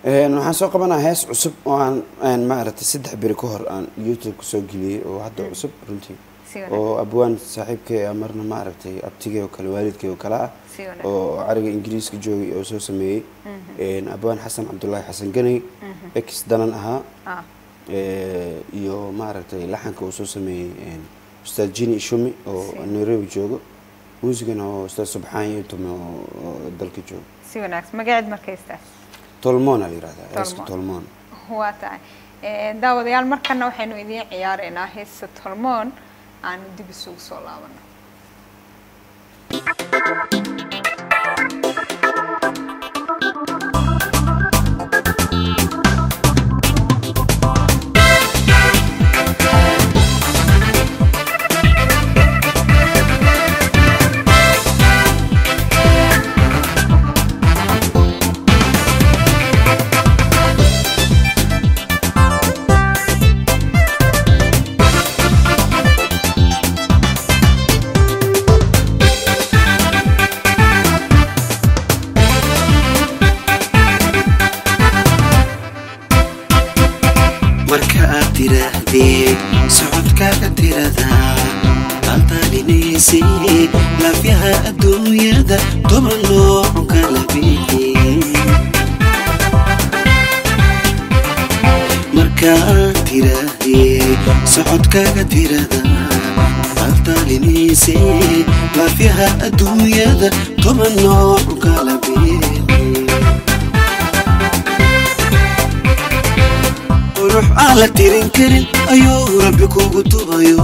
Een, waxaan soo qabanaa hees cusub oo aan aan maaragtay saddex beri ka hor aan youtube kusoo geliyey oo hadda cusub runtii Si wanaagsan. oo abwaan saaxiibkay ah marna maaragtay abtigay oo kale waalidkay oo kale ah Si wanaagsan. oo cariga ingiriiska joogay oo soo sameeyey Een, abwaan xasan cabdulaahi xasan ganey ex danan ahaa ah Ee, iyo maaragtay laxanka uu soo sameeyey een, ustaad jini ishumi oo nairobi joogo muusigana oo ustaad subxaan ytume oo oo dalka joogo si wanaagsan magaceed markaystaas tolmoona la yihahdaa heeska Tolmoon. tolmoon waa tahay Eh, daawadayaal markana waxaynu idiin ciyaareynaa heesta tolmoon aanu dib isugu soo laabano marka aad tiraahdee socodkaaga tiradaa qalqalinaysay laafyaha adduunyada toban nooc kala bixi marka aad tiraahdee socodkaaga tiradaa qalqalinaysay laafyaha adduunyada toban nooc kala bixi qurux aan la tirin karin ayuu rabbi kugu tubayo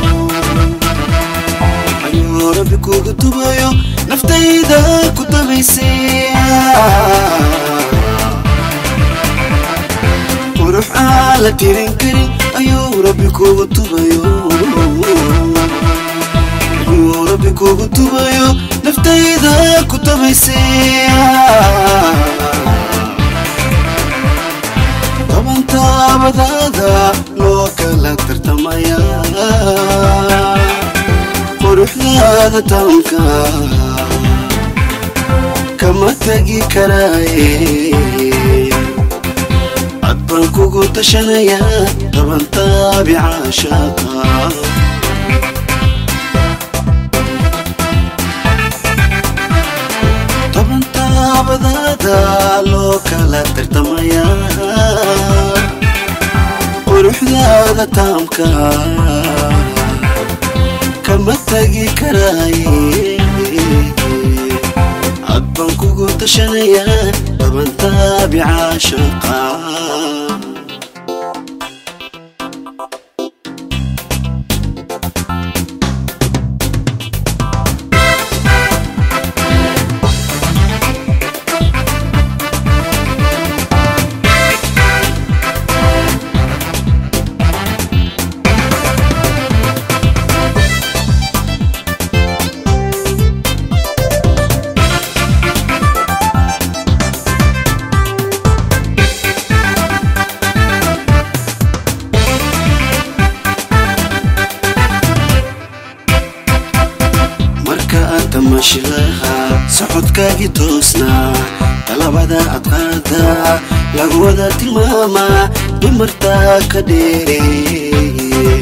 ayuu rabbi kugu tubayo naftayda ku tabaysay qurux aan la tirin karin ayuu rabbi kugu tubayo ayuu rabbi kugu tubayo naftayda ku tabaysay toban taabadaada loo kala tartamaya quruxdaada taanka kama tegi karaaye cad baan kugu tashanaya toban taabica shaaqa toban taabadaada loo kala tartamaya quruxdaada taamka kama tagi karaaye cad baan kugu tashanaya toban taabica shaqa marka aad tamashilaha socodkaagii toosnaa talabada adqaada lagu wada tilmaamaa dumartaa ka dheereeye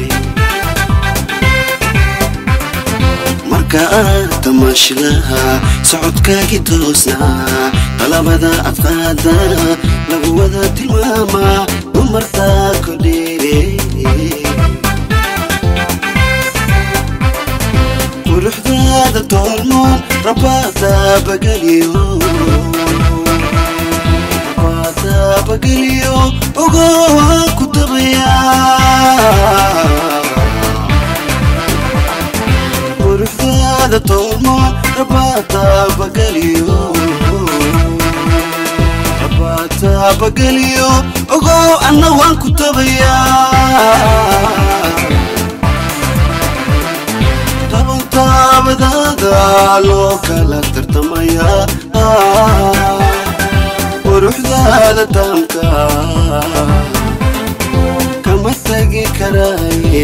marka aad tamashilaha socodkaagii toosnaa talabada adqaada lagu wada tilmaamaa dumartaa ka dheereeye quruxdaada toolmoon rabaada bageliyo rabaada bageliyo ogowa ku tabaya quruxdaada toolmoon rabaada bageliyo rabaada bageliyo ogow anna waan ku tabaya toban taabadaada loo kala tartamaya quruxdaada taamka kama tagi karaaye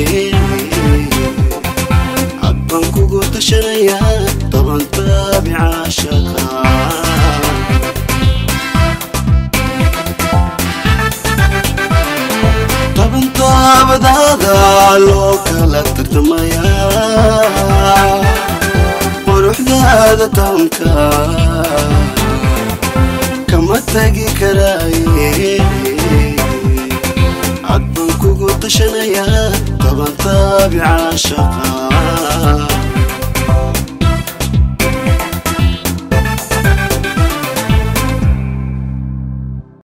cad baan kugu tashanaya toban taabica shaqa waa loo kala tartamayaa quruxdaada taanka kama tagi karaaye cad baan kugu tashanayaa taban taabica shaqa